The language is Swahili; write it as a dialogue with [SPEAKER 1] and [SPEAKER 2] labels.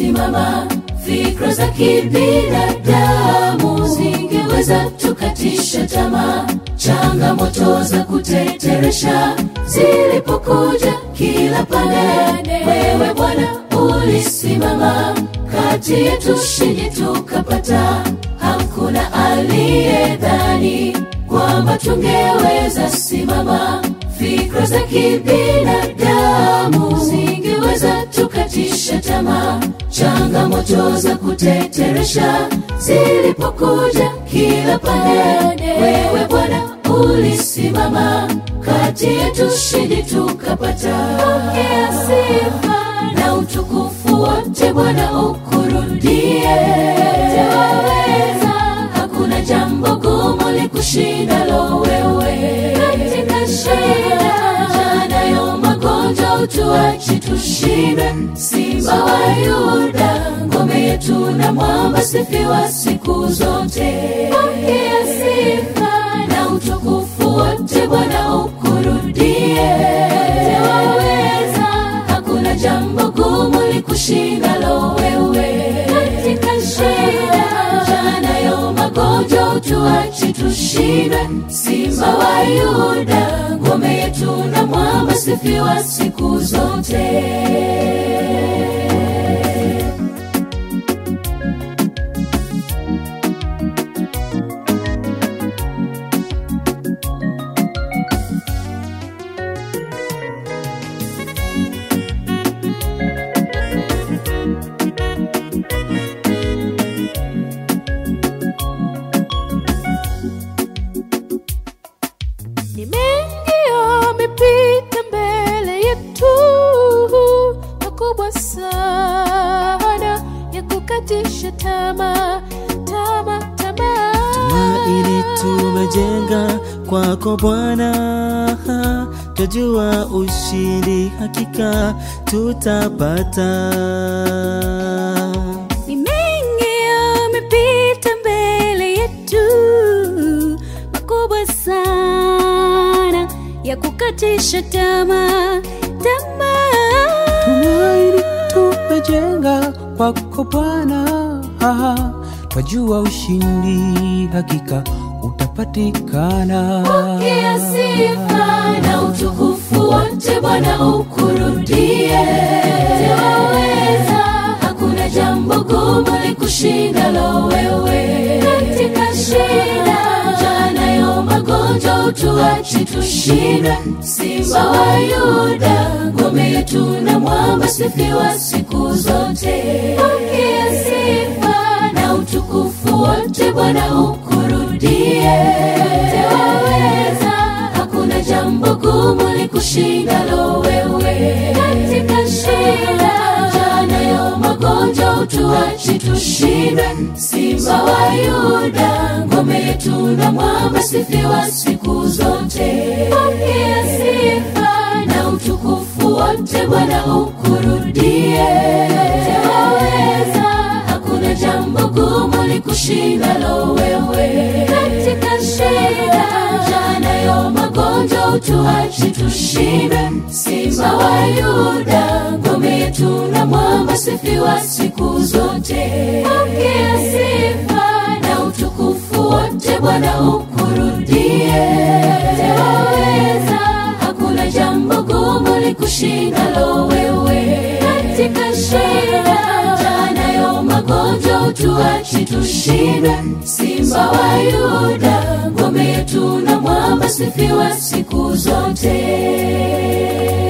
[SPEAKER 1] ulisimama. Fikra za kibinadamu zingeweza tukatisha tamaa. Changamoto za kuteteresha zilipokuja kila pande, wewe Bwana ulisimama kati yetu, shindi tukapata. Hakuna aliyedhani kwamba tungeweza simama. Fikra za kibinadamu zingeweza tukatisha tamaa. Changamoto za kuteteresha zilipokuja kila pande, wewe Bwana ulisimama kati yetu, shindi tukapata. Pokea sifa na utukufu wote Bwana ukurudie. Taweza, hakuna jambo gumu likushindalo wewe. Katika shida janayo magonjwa utuachi tushinde. Simba wa Yuda, ngome yetu na mwamba, sifiwa siku zote. Pokea sifa na utukufu wote Bwana ukurudie. Taweza, hakuna jambo gumu likushindalo wewe. Katika shida janayo magonjwa utuachi tushinde. Simba wa Yuda, ngome yetu na mwamba, sifiwa siku zote.
[SPEAKER 2] Ni mengi yamepita mbele yetu, makubwa sana ya kukatisha tamaa, tamaa, tamaa.
[SPEAKER 3] Tumaini tumejenga kwako Bwana, twajua ushindi hakika tutapata.
[SPEAKER 2] Ni mengi yamepita mbele yetu, makubwa sana ya kukatisha tamaa, tamaa.
[SPEAKER 4] Tumaini tumejenga kwako Bwana, twajua ushindi hakika utapatikana.
[SPEAKER 1] Pokea sifa na utukufu wote Bwana ukurudie. Taweza, hakuna jambo gumu likushindalo wewe. Katika shida janayo magonjwa utuachi tushinde. Simba wa Yuda, ngome yetu na mwamba, sifiwa siku zote. Pokea sifa na utukufu wote Bwana ukurudie. Taweza, hakuna jambo gumu likushindalo wewe. Katika shida janayo magonjwa utuachi tushinde. Simba wa Yuda, ngome yetu na mwamba, sifiwa siku zote. Pokea sifa na utukufu wote Bwana ukurudie. Taweza, hakuna jambo gumu likushindalo wewe. Katika shida janayo magonjwa utuachi tushinde. Simba wa Yuda, ngome yetu na mwamba, sifiwa siku zote. Pokea sifa na utukufu wote Bwana ukurudie. Taweza, hakuna jambo gumu likushindalo wewe. Katika shida janayo magonjwa utuachi tushinde. Simba wa Yuda, ngome yetu na mwamba, sifiwa siku zote.